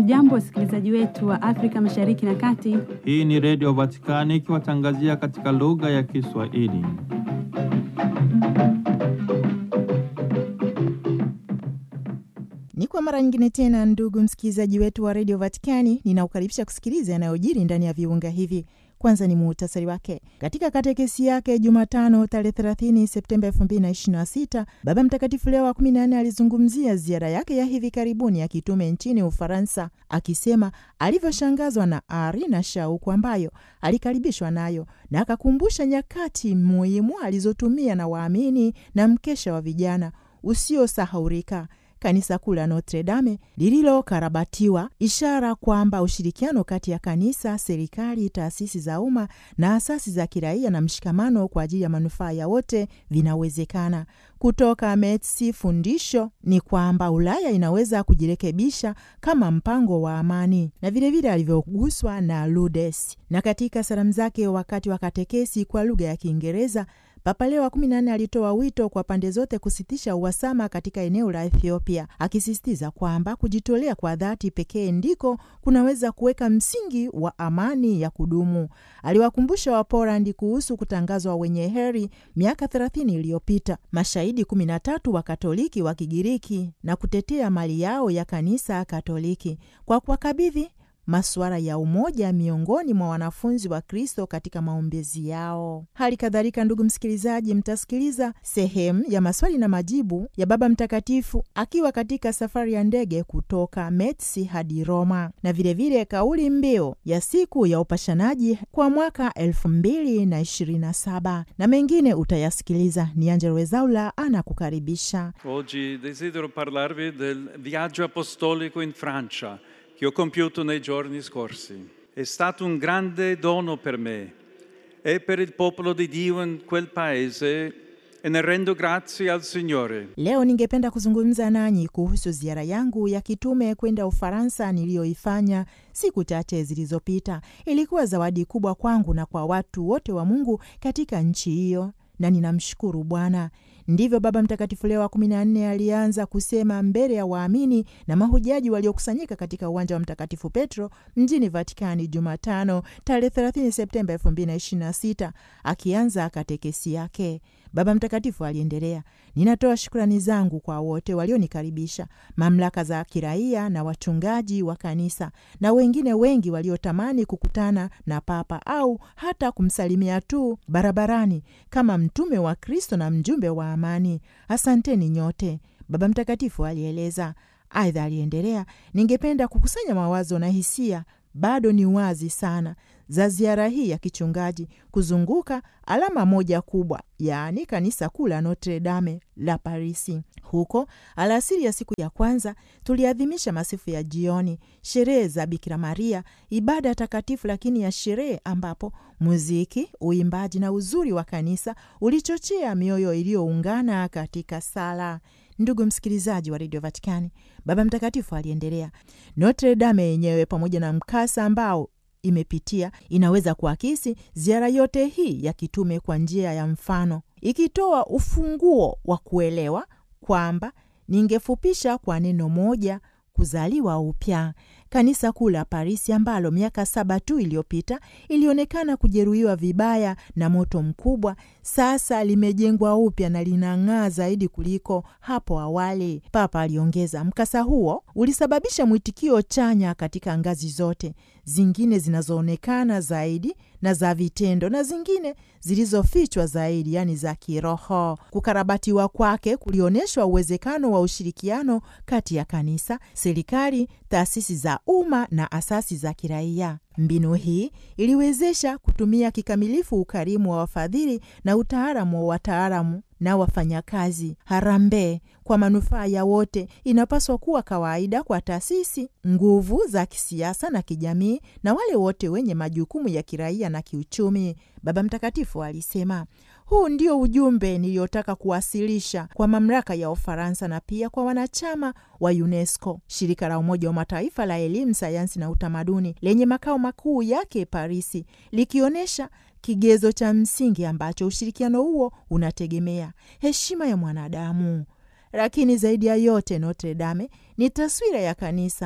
Hamjambo, wasikilizaji wetu wa Afrika Mashariki na Kati. Hii ni Redio Vatikani ikiwatangazia katika lugha ya Kiswahili. Ni kwa mara nyingine tena, ndugu msikilizaji wetu wa redio Vatikani, ninaukaribisha kusikiliza yanayojiri ndani ya viunga hivi. Kwanza ni muhtasari wake. Katika katekesi yake Jumatano tarehe 30 Septemba 2026 Baba Mtakatifu Leo wa 14 alizungumzia ziara yake ya hivi karibuni ya kitume nchini Ufaransa, akisema alivyoshangazwa na ari na shauku ambayo alikaribishwa nayo na akakumbusha nyakati muhimu alizotumia na waamini na mkesha wa vijana usiosahaurika kanisa kuu la Notre Dame lililokarabatiwa, ishara kwamba ushirikiano kati ya kanisa, serikali, taasisi za umma na asasi za kiraia na mshikamano kwa ajili ya manufaa ya wote vinawezekana. Kutoka Metsi, fundisho ni kwamba Ulaya inaweza kujirekebisha kama mpango wa amani, na vilevile alivyoguswa na Ludes. Na katika salamu zake wakati wa katekesi kwa lugha ya Kiingereza Papa Leo wa kumi na nne alitoa wito kwa pande zote kusitisha uhasama katika eneo la Ethiopia, akisisitiza kwamba kujitolea kwa dhati pekee ndiko kunaweza kuweka msingi wa amani ya kudumu. Aliwakumbusha Wapolandi kuhusu kutangazwa wenye heri miaka thelathini iliyopita mashahidi kumi na tatu wa Katoliki wa Kigiriki na kutetea mali yao ya kanisa Katoliki kwa kuwakabidhi masuala ya umoja miongoni mwa wanafunzi wa Kristo katika maombezi yao. Hali kadhalika, ndugu msikilizaji, mtasikiliza sehemu ya maswali na majibu ya Baba Mtakatifu akiwa katika safari ya ndege kutoka Metsi hadi Roma, na vilevile vile kauli mbiu ya siku ya upashanaji kwa mwaka elfu mbili na ishirini na saba na mengine utayasikiliza. Ni Angelo Wezaula anakukaribisha. Oggi desidero parlarvi del viaggio apostolico in Francia che ho compiuto nei giorni scorsi. È stato un grande dono per me e per il popolo di Dio in quel paese e ne rendo grazie al Signore. Leo ningependa kuzungumza nanyi kuhusu ziara yangu ya kitume kwenda Ufaransa niliyoifanya siku chache zilizopita. Ilikuwa zawadi kubwa kwangu na kwa watu wote wa Mungu katika nchi hiyo, na ninamshukuru Bwana. Ndivyo Baba Mtakatifu Leo wa kumi na nne alianza kusema mbele ya waamini na mahujaji waliokusanyika katika uwanja wa Mtakatifu Petro mjini Vatikani Jumatano tarehe 30 Septemba 2026 akianza katekesi yake. Baba Mtakatifu aliendelea, ninatoa shukrani zangu kwa wote walionikaribisha, mamlaka za kiraia na wachungaji wa kanisa na wengine wengi waliotamani kukutana na Papa au hata kumsalimia tu barabarani kama mtume wa Kristo na mjumbe wa amani. Asanteni nyote, Baba Mtakatifu alieleza. Aidha aliendelea, ningependa kukusanya mawazo na hisia bado ni wazi sana za ziara hii ya kichungaji kuzunguka alama moja kubwa, yaani kanisa kuu la Notre Dame la Parisi. Huko alasiri ya siku ya kwanza tuliadhimisha masifu ya jioni, sherehe za Bikira Maria, ibada takatifu lakini ya sherehe, ambapo muziki, uimbaji na uzuri wa kanisa ulichochea mioyo iliyoungana katika sala. Ndugu msikilizaji wa redio Vatikani, Baba Mtakatifu aliendelea, Notre Dame yenyewe pamoja na mkasa ambao imepitia inaweza kuakisi ziara yote hii ya kitume kwa njia ya mfano, ikitoa ufunguo wa kuelewa kwamba, ningefupisha kwa neno moja, kuzaliwa upya. Kanisa kuu la Parisi ambalo miaka saba tu iliyopita ilionekana kujeruhiwa vibaya na moto mkubwa, sasa limejengwa upya na linang'aa zaidi kuliko hapo awali, Papa aliongeza. Mkasa huo ulisababisha mwitikio chanya katika ngazi zote, zingine zinazoonekana zaidi na za vitendo na zingine zilizofichwa zaidi, yaani za kiroho. Kukarabatiwa kwake kulionyeshwa uwezekano wa ushirikiano kati ya kanisa, serikali, taasisi za umma na asasi za kiraia. Mbinu hii iliwezesha kutumia kikamilifu ukarimu wa wafadhili na utaalamu wa wataalamu na wafanyakazi. Harambee kwa manufaa ya wote inapaswa kuwa kawaida kwa taasisi, nguvu za kisiasa na kijamii, na wale wote wenye majukumu ya kiraia na kiuchumi, Baba Mtakatifu alisema. Huu ndio ujumbe niliyotaka kuwasilisha kwa mamlaka ya Ufaransa na pia kwa wanachama wa UNESCO, shirika la Umoja wa Mataifa la elimu, sayansi na utamaduni lenye makao makuu yake Parisi, likionyesha kigezo cha msingi ambacho ushirikiano huo unategemea: heshima ya mwanadamu. Lakini zaidi ya yote, Notre Dame ni taswira ya kanisa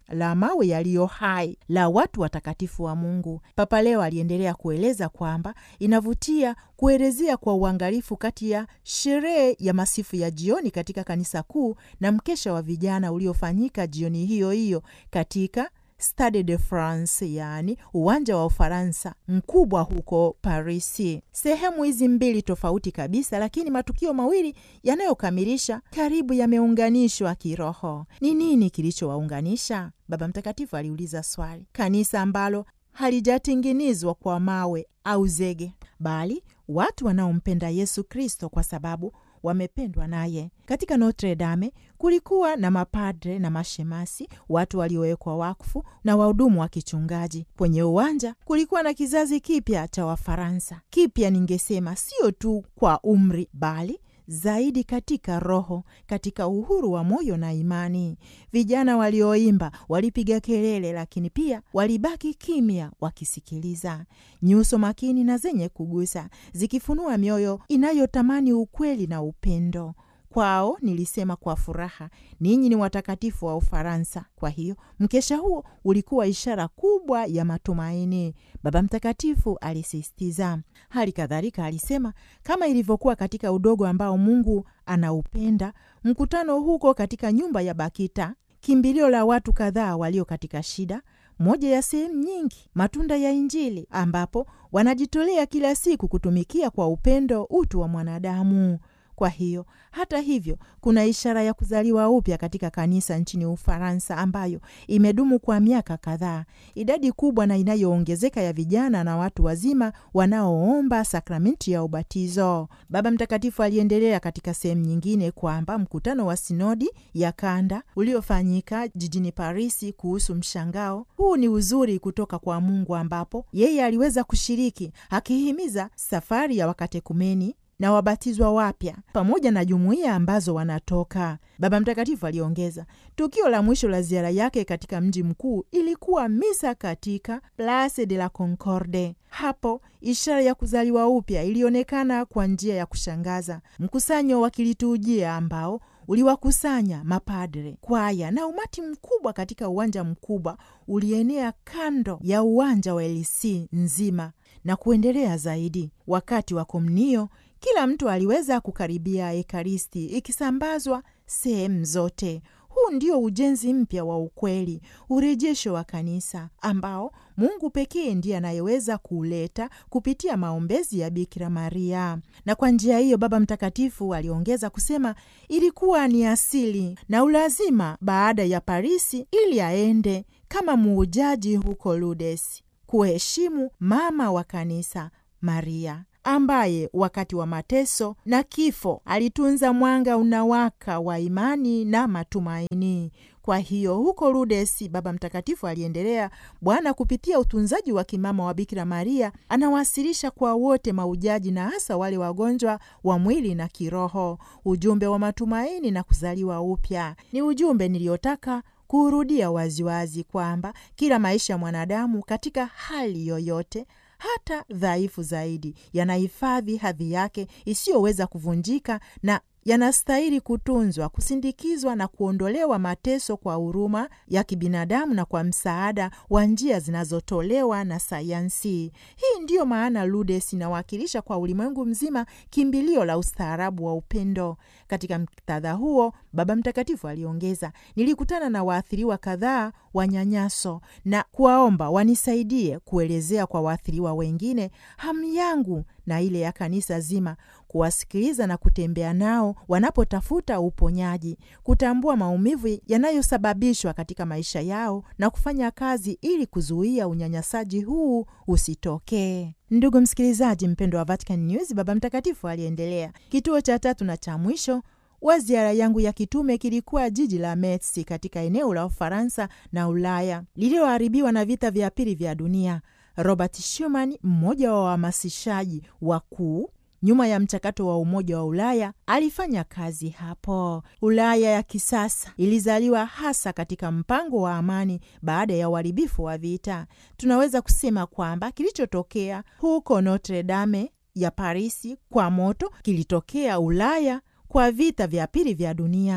la mawe yaliyo hai la watu watakatifu wa Mungu. Papa Leo aliendelea kueleza kwamba inavutia kuelezea kwa uangalifu kati ya sherehe ya masifu ya jioni katika kanisa kuu na mkesha wa vijana uliofanyika jioni hiyo hiyo katika Stade de France, yaani uwanja wa Ufaransa mkubwa huko Parisi. Sehemu hizi mbili tofauti kabisa, lakini matukio mawili yanayokamilisha karibu yameunganishwa kiroho. Ni nini kilichowaunganisha? Baba Mtakatifu aliuliza swali. Kanisa ambalo halijatengenezwa kwa mawe au zege, bali watu wanaompenda Yesu Kristo kwa sababu wamependwa naye. Katika Notre Dame kulikuwa na mapadre na mashemasi, watu waliowekwa wakfu na wahudumu wa kichungaji. Kwenye uwanja kulikuwa na kizazi kipya cha Wafaransa, kipya ningesema sio tu kwa umri, bali zaidi katika roho, katika uhuru wa moyo na imani. Vijana walioimba walipiga kelele, lakini pia walibaki kimya wakisikiliza, nyuso makini na zenye kugusa, zikifunua mioyo inayotamani ukweli na upendo. Kwao nilisema kwa furaha, ninyi ni watakatifu wa Ufaransa. Kwa hiyo mkesha huo ulikuwa ishara kubwa ya matumaini, Baba Mtakatifu alisisitiza. Hali kadhalika alisema, kama ilivyokuwa katika udogo ambao Mungu anaupenda, mkutano huko katika nyumba ya Bakita, kimbilio la watu kadhaa walio katika shida moja ya sehemu nyingi matunda ya Injili, ambapo wanajitolea kila siku kutumikia kwa upendo utu wa mwanadamu. Kwa hiyo hata hivyo, kuna ishara ya kuzaliwa upya katika kanisa nchini Ufaransa ambayo imedumu kwa miaka kadhaa, idadi kubwa na inayoongezeka ya vijana na watu wazima wanaoomba sakramenti ya ubatizo. Baba Mtakatifu aliendelea katika sehemu nyingine kwamba mkutano wa sinodi ya kanda uliofanyika jijini Parisi kuhusu mshangao huu ni uzuri kutoka kwa Mungu, ambapo yeye aliweza kushiriki akihimiza safari ya wakatekumeni na wabatizwa wapya pamoja na jumuiya ambazo wanatoka. Baba Mtakatifu aliongeza, tukio la mwisho la ziara yake katika mji mkuu ilikuwa misa katika Place de la Concorde. Hapo ishara ya kuzaliwa upya ilionekana kwa njia ya kushangaza, mkusanyo wa kiliturujia ambao uliwakusanya mapadre, kwaya na umati mkubwa katika uwanja mkubwa ulienea kando ya uwanja wa Elisi nzima na kuendelea zaidi. Wakati wa komunio kila mtu aliweza kukaribia Ekaristi ikisambazwa sehemu zote. Huu ndio ujenzi mpya wa ukweli, urejesho wa kanisa ambao Mungu pekee ndiye anayeweza kuuleta kupitia maombezi ya Bikira Maria. Na kwa njia hiyo, Baba Mtakatifu aliongeza kusema ilikuwa ni asili na ulazima baada ya Parisi ili aende kama muujaji huko Lourdes kuheshimu mama wa kanisa Maria ambaye wakati wa mateso na kifo alitunza mwanga unawaka wa imani na matumaini. Kwa hiyo huko Lourdes, Baba Mtakatifu aliendelea, Bwana kupitia utunzaji wa kimama wa Bikira Maria anawasilisha kwa wote maujaji na hasa wale wagonjwa wa mwili na kiroho ujumbe wa matumaini na kuzaliwa upya. Ni ujumbe niliyotaka kuurudia waziwazi kwamba kila maisha ya mwanadamu katika hali yoyote hata dhaifu zaidi yanahifadhi hadhi yake isiyoweza kuvunjika na yanastahili kutunzwa, kusindikizwa na kuondolewa mateso kwa huruma ya kibinadamu na kwa msaada wa njia zinazotolewa na sayansi. Hii ndiyo maana Lourdes inawakilisha kwa ulimwengu mzima kimbilio la ustaarabu wa upendo. Katika muktadha huo, Baba Mtakatifu aliongeza, nilikutana na waathiriwa kadhaa wa nyanyaso na kuwaomba wanisaidie kuelezea kwa waathiriwa wengine hamu yangu na ile ya kanisa zima kuwasikiliza na kutembea nao wanapotafuta uponyaji, kutambua maumivu yanayosababishwa katika maisha yao na kufanya kazi ili kuzuia unyanyasaji huu usitokee. Ndugu msikilizaji mpendo wa Vatican News, Baba Mtakatifu aliendelea. Kituo cha tatu na cha mwisho wa ziara yangu ya kitume kilikuwa jiji la Metz katika eneo la Ufaransa na Ulaya lililoharibiwa na vita vya pili vya dunia. Robert Schuman, mmoja wa wahamasishaji wakuu nyuma ya mchakato wa Umoja wa Ulaya, alifanya kazi hapo. Ulaya ya kisasa ilizaliwa hasa katika mpango wa amani baada ya uharibifu wa vita. Tunaweza kusema kwamba kilichotokea huko Notre Dame ya Parisi kwa moto kilitokea Ulaya kwa vita vya pili vya dunia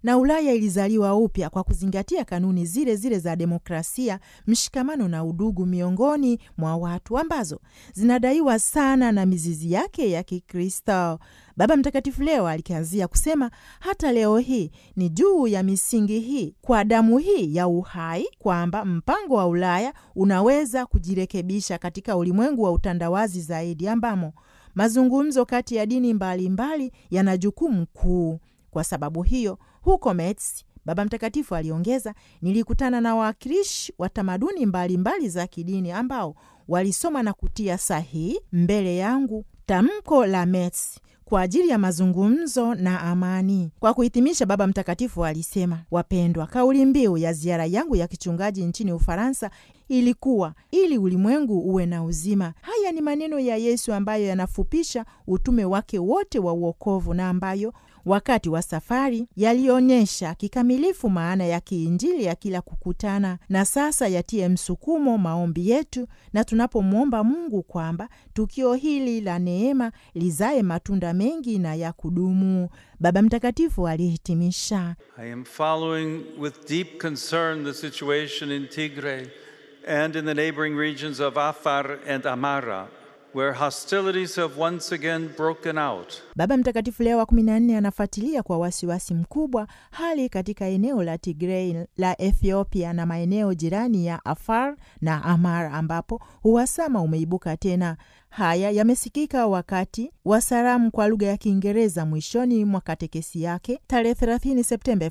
na Ulaya ilizaliwa upya kwa kuzingatia kanuni zile zile za demokrasia, mshikamano na udugu miongoni mwa watu ambazo zinadaiwa sana na mizizi yake ya Kikristo. Baba Mtakatifu leo alikianzia kusema hata leo hii ni juu ya misingi hii, kwa damu hii ya uhai, kwamba mpango wa Ulaya unaweza kujirekebisha katika ulimwengu wa utandawazi zaidi, ambamo mazungumzo kati ya dini mbalimbali yana jukumu kuu. Kwa sababu hiyo, huko Metz, Baba Mtakatifu aliongeza, nilikutana na wawakilishi wa tamaduni mbalimbali za kidini ambao walisoma na kutia sahihi mbele yangu tamko la Metz kwa ajili ya mazungumzo na amani. Kwa kuhitimisha, Baba Mtakatifu alisema, wapendwa, kauli mbiu ya ziara yangu ya kichungaji nchini Ufaransa ilikuwa ili ulimwengu uwe na uzima. Haya ni maneno ya Yesu ambayo yanafupisha utume wake wote wa uokovu na ambayo wakati wa safari yalionyesha kikamilifu maana ya kiinjili ya kila kukutana, na sasa yatie msukumo maombi yetu, na tunapomwomba Mungu kwamba tukio hili la neema lizae matunda mengi na ya kudumu. Baba Mtakatifu alihitimisha, I am following with deep concern the situation in Tigray and in the neighboring regions of Afar and Amara, where hostilities have once again broken out. Baba Mtakatifu Leo wa kumi na nne anafuatilia kwa wasiwasi mkubwa hali katika eneo la Tigrei la Ethiopia na maeneo jirani ya Afar na Amara ambapo uhasama umeibuka tena. Haya yamesikika wakati wa salamu kwa lugha ya Kiingereza mwishoni mwa katekesi yake tarehe 30 Septemba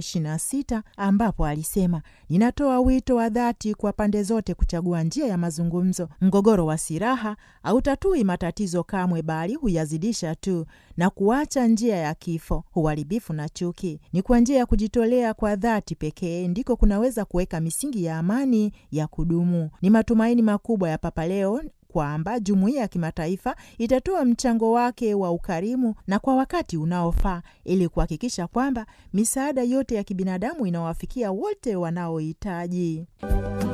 2026 ambapo alisema, ninatoa wito wa dhati kwa pande zote kuchagua njia ya mazungumzo. Mgogoro wa silaha hautatui matatizo kamwe, bali huyazidisha tu na kuacha njia ya kifo, uharibifu na chuki. Ni kwa njia ya kujitolea kwa dhati pekee ndiko kunaweza kuweka misingi ya amani ya kudumu. Ni matumaini makubwa ya Papa Leo kwamba jumuiya ya kimataifa itatoa mchango wake wa ukarimu na kwa wakati unaofaa ili kuhakikisha kwamba misaada yote ya kibinadamu inawafikia wote wanaohitaji.